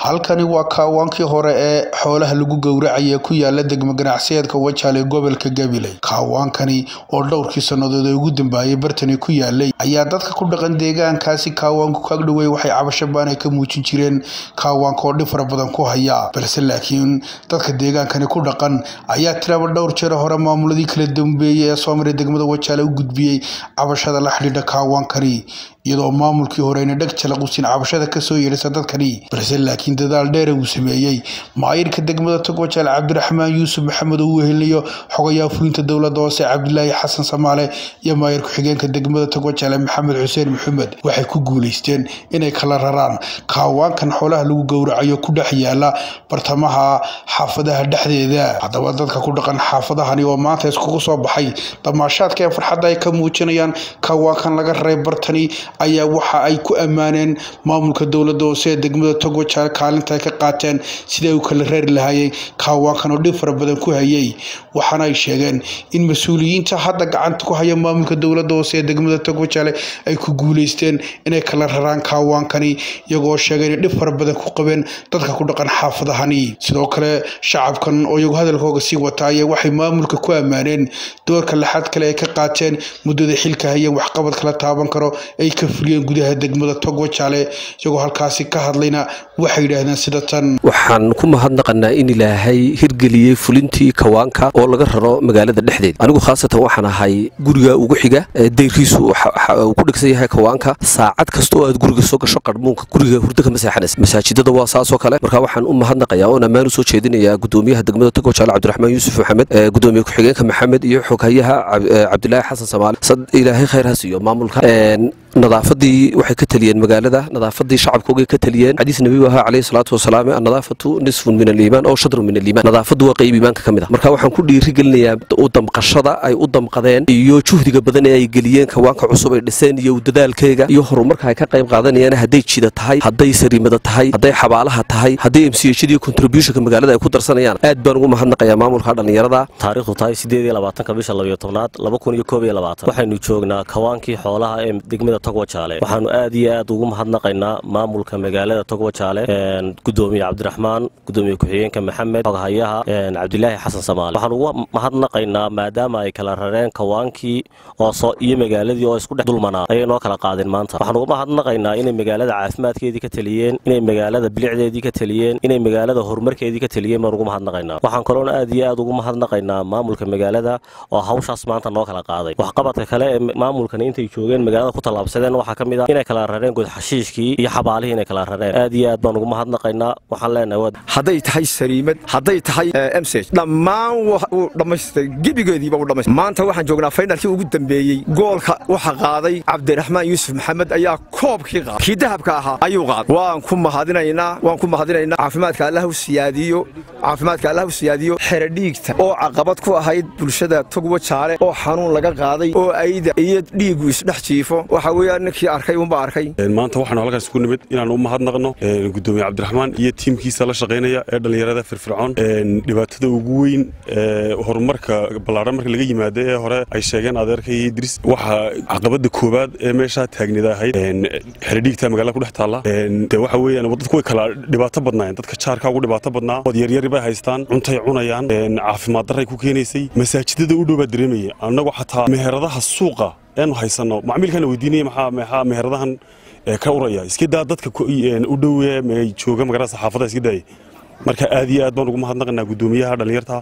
halkani waa kaawaankii hore ee xoolaha lagu gowracaya ku yaala degmo ganacsiyeedka wajaale gobolka gabiley kaawaankani oo dhowrkii sannadood ee ugu dambeeyay bartani ku yaalay ayaa dadka ku dhaqan deegaankaasi kaawaanku ka agdhowey waxay cabasho baanay ka muujin jireen kaawaanka oo dhib fara badan ku haya balse laakiin dadka deegaankani ku dhaqan ayaa tiraba dhowr jeer hore maamuladii kala dambeeyey ee soo maray degmada wajaale u gudbiyey cabashada la xidhiidha kaawaankani iyadoo maamulkii horeyna dheg jalaqusin cabashada kasoo yeedhisa dadkani balse laakiin dadaal dheere uu sameeyey maayirka degmada togwajaal cabdiraxmaan yuusuf maxamed oo uu helinayo xogayaa fulinta dowladda hoose cabdilaahi xasan samaale iyo maayir ku-xigeenka degmada togwajaale maxamed xuseen maxamed waxay ku guuleysteen inay kala raraan kaawaankan xoolaha lagu gowracayo ku dhex yaala bartamaha xaafadaha dhexdeeda haddaba dadka ku dhaqan xaafadahani oo maanta iskugu soo baxay damaashaadka ee farxadda ay ka muujinayaan kaawaankan laga raray bartani ayaa waxa ay ku ammaaneen maamulka dowladda hoose ee degmada togwajaal kaalinta ay ka qaateen sidai u kala reeri lahaayeen kaawaankan oo dhib fara badan ku hayay waxaana ay sheegeen in mas-uuliyiinta hadda gacanta ku haya maamulka dowladda hoose ee degmada togwajaale ay ku guuleysteen inay kala raraan kaawaankani iyagoo sheegay inay dhib fara badan ku qabeen dadka ku dhaqan xaafadahani sidoo kale shacabkan oo iyagu hadalkooga sii wata ayaa waxay maamulka ku ammaaneen doorka laxad kale ay ka qaateen muddada xilka hayeen waxqabad kala taaban karo ay ka fuliyeen gudaha degmada togwajaale iyagoo halkaasi ka hadlayna waxay yidhaahdeen sida tan waxaan ku mahadnaqanaa in ilaahay hirgeliyey fulintii kawaanka oo laga raro magaalada dhexdeeda anigu khaasatan waxaan ahay guriga ugu xiga dayriisu uu ku dhegsan yahay kawaanka saacad kasta oo aad guriga soo gasho qarmuunka guriga hurdo kama seexanaysa masaajidada waa saasoo kale marka waxaan u mahadnaqayaa oon ammaan u soo jeedinayaa gudoomiyaha degmada togwajaale cabdiraxmaan yuusuf maxamed gudoomiye ku-xigeenka maxamed iyo xoghayaha cabdilaahi xasan samaale ilaahay khayr ha siiyo maamulka nadaafadii waxay ka taliyeen magaalada nadaafadii shacabkoogay ka taliyeen xadiis nabigu ahaa calayhi salaatu wasalaam annadaafatu nisfun min aliimaan oo shadrun min aliimaan nadaafadu waa qayb iimaanka ka mid ah marka waxaan ku dhiiri gelinayaa u damqashada ay u damqadeen iyo juhdiga badan ee ay geliyeen kawaanka cusub ay dhiseen iyo dadaalkeega iyo horumarka ay ka qayb qaadanayaan hadday jida tahay hadday sariimada tahay hadday xabaalaha tahay hadday mchd iyo contributionka magaalada ay ku darsanayaan aad baan ugu mahadnaqayaa maamulka dhallinyarada taariikhdu tahay sideed iyo labaatanka bisha labayo tobnaad laba kun iyo koob iyo labaatan waxaynu joognaa kawaankii xoolaha ee degmada togwajaale waxaanu aad iyo aad ugu mahadnaqaynaa maamulka magaalada togwajaale gudoomiye cabdiraxmaan gudoomiye ku-xigeenka maxamed xoghayaha cabdilaahi xasan samaale waxaan ugu mahadnaqaynaa maadaama ay kala rareen kawaankii oo iyo magaaladii oo isku dhex dulmanaa ayay noo kala qaadeen maanta waxaan ugu mahadnaqaynaa inay magaalada caafimaadkeedii ka taliyeen inay magaalada bilicdeedii ka taliyeen inay magaalada horumarkeedii ka taliyeen baan ugu mahadnaqaynaa waxaan kaloona aad iyo aad ugu mahadnaqaynaa maamulka magaalada oo hawshaas maanta noo kala qaaday waxqabadka kale ee maamulkani intay joogeen magaalada ku tallaabsadeen waxaa ka mid ah inay kala rareen god xashiishkii iyo xabaalihii inay kala rareen aad iyo aad baan ugu mahadnaqaynaa waxaan leenahay hadday tahay sariimad hadday tahay msg dhammaan wuu dhammaystay gebigeediiba u dhammaystay maanta waxaan joognaa faynalkii ugu dambeeyey goolka waxa qaaday cabdiraxmaan yuusuf maxamed ayaa koobkii qaaday kii dahabka ahaa ayuu qaaday waan ku mahadinaynaa waan ku mahadinaynaa caafimaadka allah u siyaadiyo caafimaadka allah u siyaadiyo xeradhiigta oo caqabad ku ahayd bulshada togwajaale oo xanuun laga qaaday oo ayda iyo dhiigu isdhex jiifo waxa weeyaan ninkii arkay unba arkay maanta waxaanu halkaas ku nimid inaan u mahadnaqno gudoomiye cabdiraxmaan iyo tiimkiisa la shaqaynaya ee dhallinyarada firfircoon dhibaatada ugu weyn horumarka ballaaran marka laga yimaado ee hore ay sheegeen adeerka iyo idris waxa caqabada koowaad ee meeshaa taagnida ahayd xeradhiigta magaalada ku dhex taalla de waxa weeyaan dadku way kala dhibaato badnaayeen dadka jaarka ugu dhibaato badnaa ood yaryari bay haystaan cuntay cunayaan caafimaad darray ku keenaysay masaajidada u dhow baa dareemaya annagu xataa meheradaha suuqa eenu haysanno macmiilkana weydiinaya maxaa maxaa meheradahan ka uraya iska daa dadka u dhowe jooga magaalada saxaafada iska daaya marka aad iyo aad baan ugu mahadnaqanaa gudoomiyaha dhallinyarta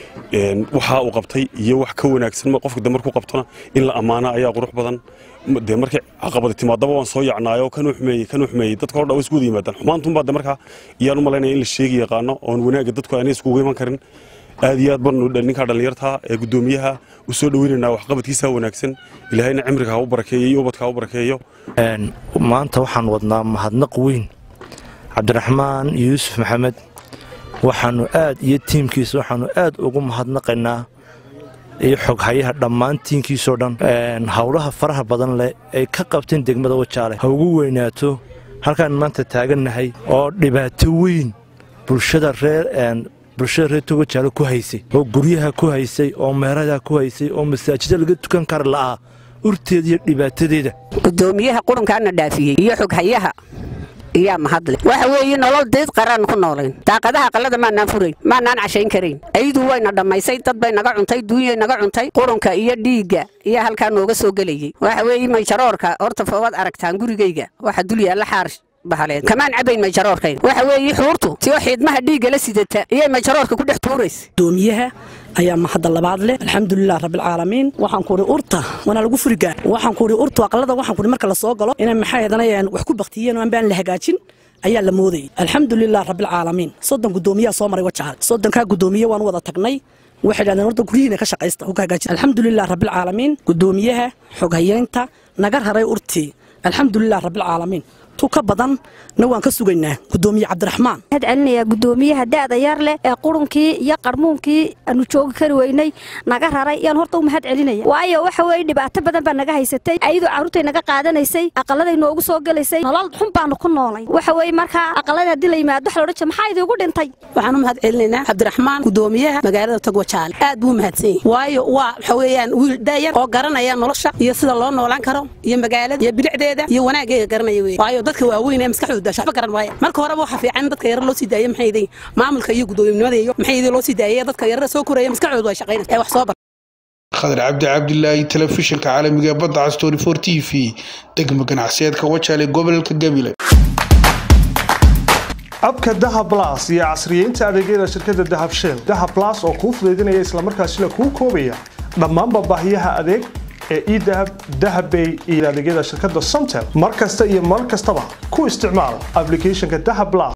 waxa uu qabtay iyo wax ka wanaagsan qofka de markuu qabtona in la ammaana ayaa qurux badan dee markay caqabada timaadaba waan soo yacnaayo kanuu xumeeyey kanuu xumeeyey dadka hordha way isku wada yimaadaan xumaantunbaa de markaa iyaan u malaynaya in la sheegi yaqaano oon wanaagga dadku aanay iskugu iman karin aad iyo aad baanu ninkaa dhallinyarta ee gudoomiyaha u soo dhoweynaynaa waxqabadkiisa wanaagsan ilaahayna cimriga ha u barakeeyo iyo ubadka ha u barakeeyo maanta waxaan wadnaa mahadnaq weyn cabdiraxmaan yuusuf maxamed waxaanu aad iyo tiimkiisa waxaanu aad ugu mahadnaqaynaa iyo xoghayaha dhammaan tiimkiisoo dhan howlaha faraha badan leh ay ka qabteen degmada wajaale ha ugu weynaato halkaan maanta taagannahay oo dhibaato weyn bulshada reer bulshada reer togajaale ku haysay oo guryaha ku haysay oo meeradaa ku haysay oo masaajida laga tukan kara la'aa urteeda iyo dhibaatadeeda gudoomiyaha qurunkaana dhaafiyey iyo xoghayaha iyaa mahadle waxa weeye nolol deed qaraan ku noolayn daaqadaha qalada maanaan furayn maanaan cashayn karayn ayadu wayna dhammaysay dad bay naga cuntay duunyay naga cuntay qurunka iyo dhiigga iyo halkaa nooga soo gelayay waxa weeye mayjaroorka horta fowaad aragtaan gurigayga waxa dul yaalla xaar bahaleed kamaan cabayn mayjaroorkayna waxa weeye xuurtu tio xiidmaha dhiigga la sidata iyay mayjaroorka ku dhex tuuraysa doomiyaha ayaa mahadda labaad leh alxamdulilah rabbilcaalamiin waxaan kuhi urta waana lagu furigaa waxaan kuhi urtu aqlada waxaan kuhi marka la soo galo inay maxay hadanayaan wax ku baktiyeen oo aan baan la hagaajin ayaa la moodayay alxamdulilah rabbilcaalamiin soddon guddoomiyaa soo maray wajaal soddonkaa guddoomiye waan wada tagnay waxay dhahdeen horta guryihiina ka shaqaysta ku hagaajin alxamdulilah rabbilcaalamiin guddoomiyaha xoghayeynta naga raray urtii alxamdulilah rabbilcaalamiin tu ka badan na waan ka sugaynaa gudoomiye cabdiraxmaan waxaad celinayaa gudoomiyaha da'da yar leh ee qurunkii iyo qarmuunkii aanu joogi kari weynay naga raray yaan horta u mahad celinaya waayo waxa weeye dhibaato badan baa naga haysatay ayadoo carruurtay naga qaadanaysay aqaladay noogu soo gelaysay nolol xun baanu ku noolay waxa weeye markaa aqalada haddii la yimaado waxa la odhan jira maxaa idiigu dhintay waxaan u mahad celinaynaa cabdiraxmaan gudoomiyaha magaalada togwajaale aad buu u mahadsan yahay waayo waa waxa weeyaan wiil daayar oo garanaya nolosha iyo sida loo noolaan karo iyo magaalada iyo bilicdeeda iyo wanaaggeega garanaya wey waayo dadka waaweyn ee maskaxdooda daasha waxba garan waaya marka horeba waxa fiican in dadka yarar loo sii daayay maxay yihiin maamulka iyo guddoominimada iyo maxay yihiin loo sii daayay dadka yarar soo koraya maskaxdooda way shaqaynaysa ee wax soo bar khadar cabdi cabdilaahi telefishinka caalamiga ee badda cas 24 t v degmo ganacsiyeedka wajaale gobolka gabiley abka dahab blas iyo casriyeynta adeegyada shirkadda dahab shell dahab blas oo kuu fudaydinaya islamarkaasina kuu koobaya dhammaanba baahiyaha adeeg ee edahab dahabbay iyo adeegyada shirkadda somtel mar kasta iyo mar kastaba ku isticmaal applicationka dahab blas